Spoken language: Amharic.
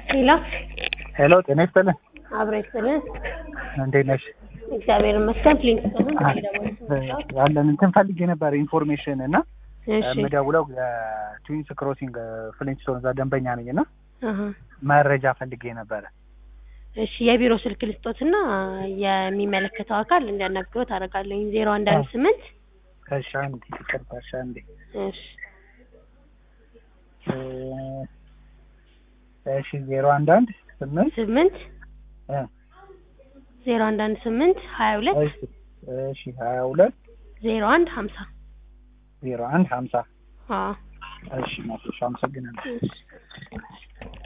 ሄሎ ሄሎ ጤና ይስጥልን። አብሮ ይስጥልን። እንዴት ነሽ? እግዚአብሔር ይመስገን። ፕሊንስ ጥልን ያለን እንትን ፈልጌ ነበር ኢንፎርሜሽን እና እሺ የምደውለው ትዊንስ ክሮሲንግ ፍሊንስቶን እዛ ደንበኛ ነኝ እና አሀ። መረጃ ፈልጌ ነበረ። እሺ የቢሮ ስልክ ልስጦትና የሚመለከተው አካል እንዲያናግሮት አደርጋለሁ። ዜሮ አንድ አንድ ስምንት እሺ አንዴ ይቅርታ፣ እሺ አንዴ እሺ እ እሺ ዜሮ አንድ አንድ ስምንት ስምንት እ ዜሮ አንድ አንድ ስምንት ሀያ ሁለት እሺ እሺ ሀያ ሁለት ዜሮ አንድ ሀምሳ ዜሮ አንድ ሀምሳ አዎ እሺ ናቶሽ አመሰግናለሁ። እሺ